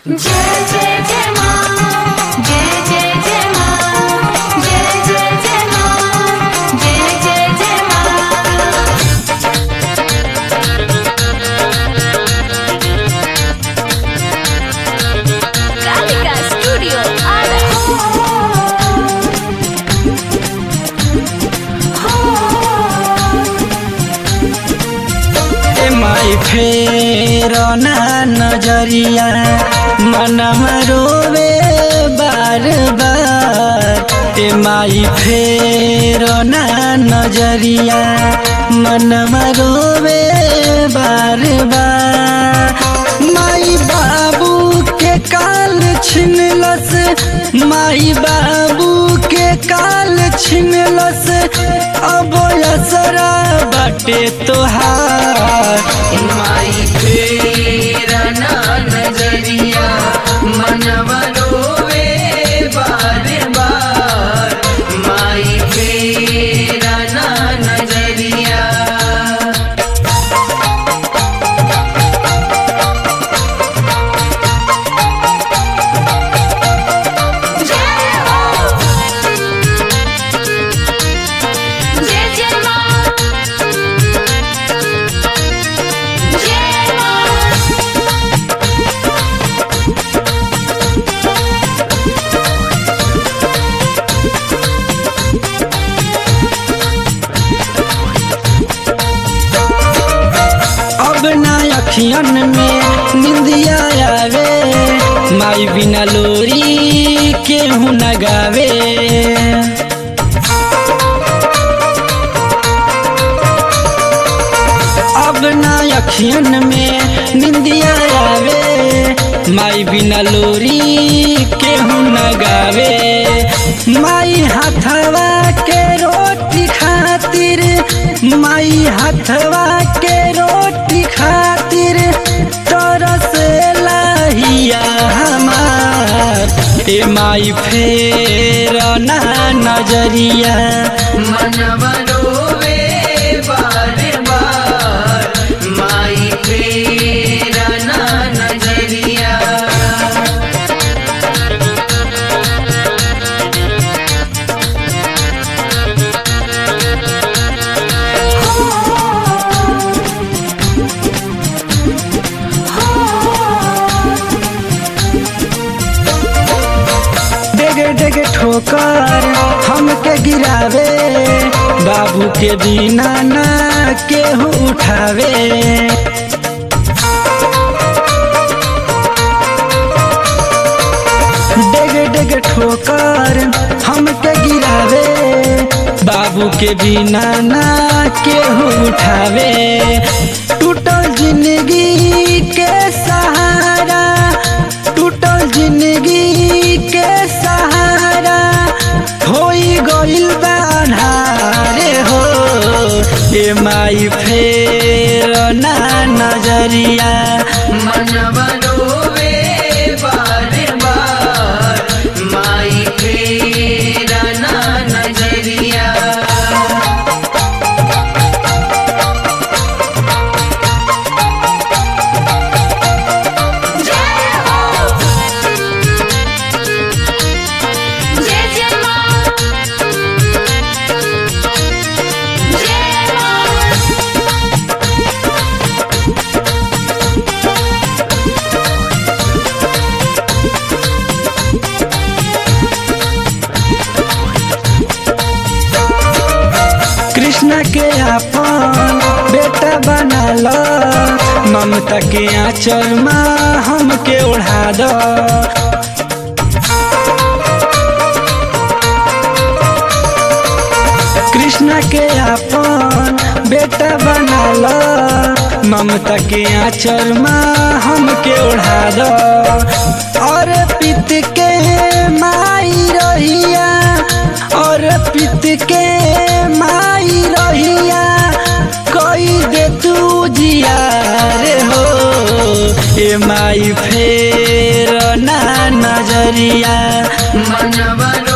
जय जय जय माँ जय जय जय माँ जय जय जय माँ जय जय जय माँ कालिका स्टूडियो ए माई फेर ना नजरिया मनम रोवे बार बार ए माई फेर ना नजरिया मनम रोवे बार बार माई बाबू के काल छिनलस माई बाबू के काल छिनलस अब असरा बाटे तोहार माई फेरा ना नजरिया मनवा रोवे बार बार माई फेरा ना नजरिया जय हो जय जय माँ जय माँ अब ना अखियन में निंदिया आवे माई बिना लोरी केहू न गावे अब ना अखियन में निंदिया आवे माई बिना लोरी केहू न गावे माई हाथवा के रोटी खातिर माई हाथवा के रोटी खातिर तरस लाहिया हमार ए माई फेर ना नजरिया मनवा रोवे बार बार माई फेरा ना नजरिया डेगे डेगे ठोकर हमके गिरावे बाबू के बिना ना केहू उठावे डेगे डेगे ठोकर हमके गिरावे बाबू के बिना ना केहू उठावे टूटल जिंदगी के सहारा टूटल जिंदगी के सहारा होई गइल बान्हारे हो ए माई फेर ना नजरिया मनवा रोवे बार बार माई फेरा ना नजरिया जय हो जय जय माँ जय माँ कृष्ण के अपन बेटा बना लो ममता के आंचल माँ हमके ओढ़ा दो कृष्ण के अपन बेटा बना लो ममता के आंचल माँ हमके ओढ़ा दो और पित के माई रहिया और पित के माई रहिया कोई दे तू जिया रे हो ए माई फेर ना नजरिया मनवा